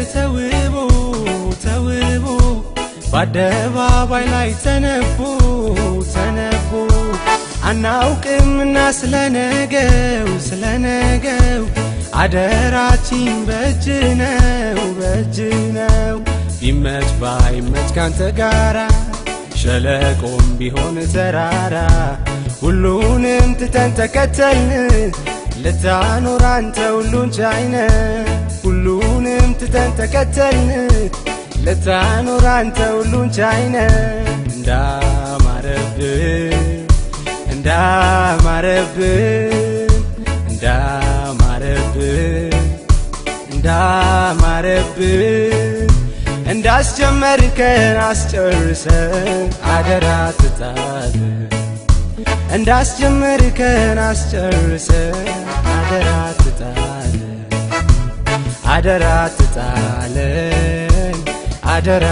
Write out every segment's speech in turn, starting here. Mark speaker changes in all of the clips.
Speaker 1: ተውቦ ተውቦ በአደባባይ ላይ ተነቦ ተነቦ አናውቅምና ስለነገው ስለነገው አደራችን በእጅ ነው በእጅ ነው ቢመች ባይመች ካንተ ጋራ ሸለቆም ቢሆን ተራራ ሁሉንም ትተን ተከተልን ልታኖር አንተ ሁሉን ቻይነ ሁሉንም ትተን ተከተልን ልታኖር አንተ ሁሉን ቻይነ እንዳማረብን እንዳማረብን እንዳማረብን እንዳማረብን እንዳስጀመርከን አስጨርሰን አደራ ትጣልን እንዳስጀመርከን አስጨርሰን አደራ ትጣልን አደራ ትጣለን አደራ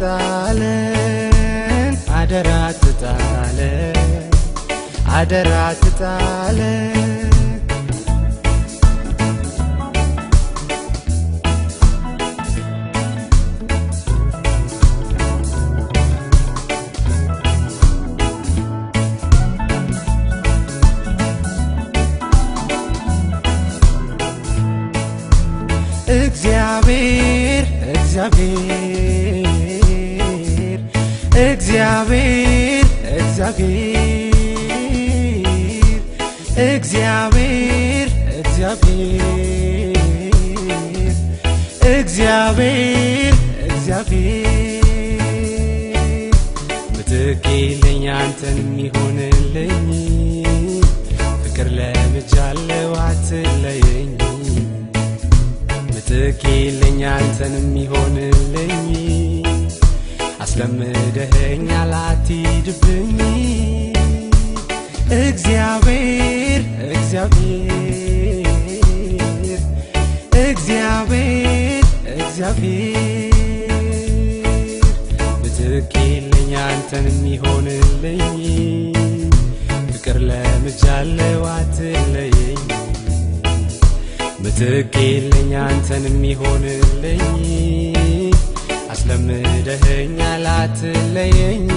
Speaker 1: ትጣለን አደራ ትጣለን አደራ ትጣለን እግዚአብሔር እግዚአብሔር እግዚአብሔር እግዚአብሔር እግዚአብሔር እግዚአብሔር እግዚአብሔር እግዚአብሔር ምትክ የለኝ አንተን የሚሆንልኝ ፍቅር ለምጃለው አትለየኝ ምትክ የለኝ አንተን የሚሆንልኝ አስለምደኸኛል አትሂድብኝ እግዚአብሔር እግዚአብሔር እግዚአብሔር እግዚአብሔር ምትክ የለኝ አንተን የሚሆንልኝ ፍቅር ለምጃለው አትለየኝ ምትክ የለኝ አንተን የሚሆንልኝ አስለምደኸኛል አትለየኝ